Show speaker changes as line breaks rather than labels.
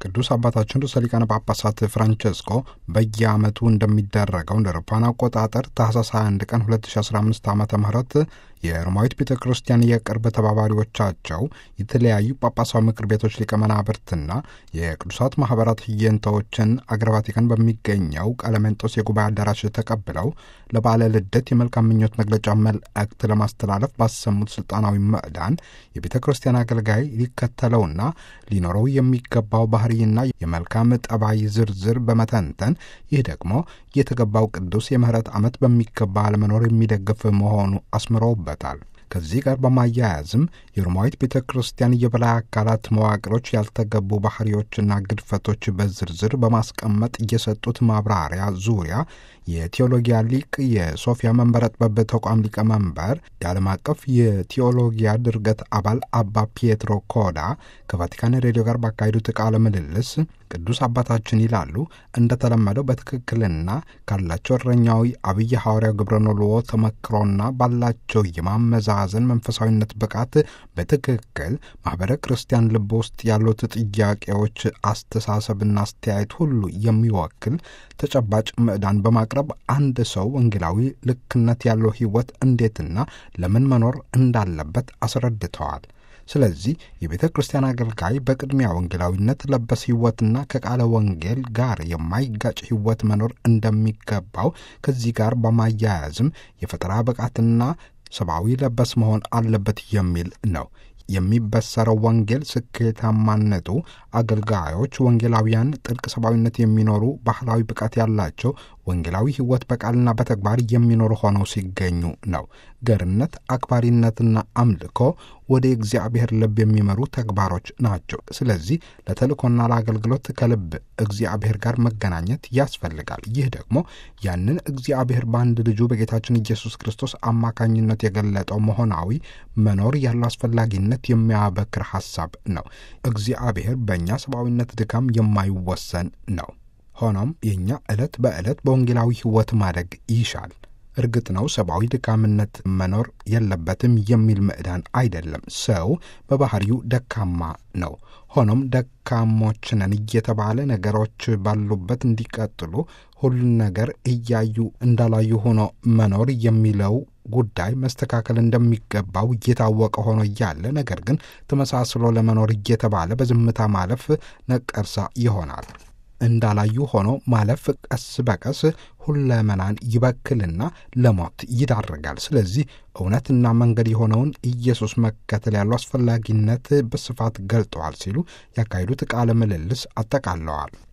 ቅዱስ አባታችን ርዕሰ ሊቃነ ጳጳሳት ፍራንቸስኮ በየዓመቱ እንደሚደረገው እንደ አውሮፓውያን አቆጣጠር ታህሳስ 21 ቀን 2015 ዓ ም የሮማዊት ቤተ ክርስቲያን የቅርብ ተባባሪዎቻቸው የተለያዩ ጳጳሳዊ ምክር ቤቶች ሊቀመናብርትና የቅዱሳት ማኅበራት ህየንታዎችን አገረ ቫቲካን በሚገኘው ቀለሜንጦስ የጉባኤ አዳራሽ ተቀብለው ለባለ ልደት የመልካም ምኞት መግለጫ መልእክት ለማስተላለፍ ባሰሙት ስልጣናዊ ምዕዳን የቤተ ክርስቲያን አገልጋይ ሊከተለውና ሊኖረው የሚገባው ባህርይና የመልካም ጠባይ ዝርዝር በመተንተን ይህ ደግሞ የተገባው ቅዱስ የምህረት ዓመት በሚገባ ለመኖር የሚደግፍ መሆኑ አስምረውበታል። ከዚህ ጋር በማያያዝም የሮማዊት ቤተ ክርስቲያን የበላይ አካላት መዋቅሮች ያልተገቡ ባህሪዎችና ግድፈቶች በዝርዝር በማስቀመጥ የሰጡት ማብራሪያ ዙሪያ የቴዎሎጊያ ሊቅ የሶፊያ መንበረ ጥበብ ተቋም ሊቀመንበር የዓለም አቀፍ የቴዎሎጊያ ድርገት አባል አባ ፒየትሮ ኮዳ ከቫቲካን ሬዲዮ ጋር ባካሄዱት ቃለ ምልልስ ቅዱስ አባታችን ይላሉ እንደተለመደው በትክክልና ካላቸው እረኛዊ አብይ ሐዋርያው ግብረ ኖልዎ ተመክሮና ባላቸው የማመዛዘን መንፈሳዊነት ብቃት በትክክል ማኅበረ ክርስቲያን ልብ ውስጥ ያሉት ጥያቄዎች፣ አስተሳሰብና አስተያየት ሁሉ የሚወክል ተጨባጭ ምዕዳን በማቅረብ አንድ ሰው ወንጌላዊ ልክነት ያለው ሕይወት እንዴትና ለምን መኖር እንዳለበት አስረድተዋል። ስለዚህ የቤተ ክርስቲያን አገልጋይ በቅድሚያ ወንጌላዊነት ለበስ ሕይወትና ከቃለ ወንጌል ጋር የማይጋጭ ሕይወት መኖር እንደሚገባው ከዚህ ጋር በማያያዝም የፈጠራ ብቃትና ሰብአዊ ለበስ መሆን አለበት የሚል ነው። የሚበሰረው ወንጌል ስኬታማነቱ አገልጋዮች ወንጌላውያን ጥልቅ ሰብአዊነት የሚኖሩ ባህላዊ ብቃት ያላቸው ወንጌላዊ ሕይወት በቃልና በተግባር የሚኖሩ ሆነው ሲገኙ ነው። ገርነት፣ አክባሪነትና አምልኮ ወደ እግዚአብሔር ልብ የሚመሩ ተግባሮች ናቸው። ስለዚህ ለተልእኮና ለአገልግሎት ከልብ እግዚአብሔር ጋር መገናኘት ያስፈልጋል። ይህ ደግሞ ያንን እግዚአብሔር በአንድ ልጁ በጌታችን ኢየሱስ ክርስቶስ አማካኝነት የገለጠው መሆናዊ መኖር ያለው አስፈላጊነት የሚያበክር ሐሳብ ነው። እግዚአብሔር በእኛ ሰብአዊነት ድካም የማይወሰን ነው። ሆኖም የእኛ ዕለት በዕለት በወንጌላዊ ሕይወት ማደግ ይሻል። እርግጥ ነው ሰብአዊ ድካምነት መኖር የለበትም የሚል ምዕዳን አይደለም። ሰው በባህሪው ደካማ ነው። ሆኖም ደካሞች ነን እየተባለ ነገሮች ባሉበት እንዲቀጥሉ ሁሉን ነገር እያዩ እንዳላዩ ሆኖ መኖር የሚለው ጉዳይ መስተካከል እንደሚገባው እየታወቀ ሆኖ እያለ ነገር ግን ተመሳስሎ ለመኖር እየተባለ በዝምታ ማለፍ ነቀርሳ ይሆናል። እንዳላዩ ሆኖ ማለፍ ቀስ በቀስ ሁለመናን ይበክልና ለሞት ይዳርጋል። ስለዚህ እውነትና መንገድ የሆነውን ኢየሱስ መከተል ያለው አስፈላጊነት በስፋት ገልጠዋል ሲሉ ያካሄዱት ቃለ ምልልስ አጠቃለዋል።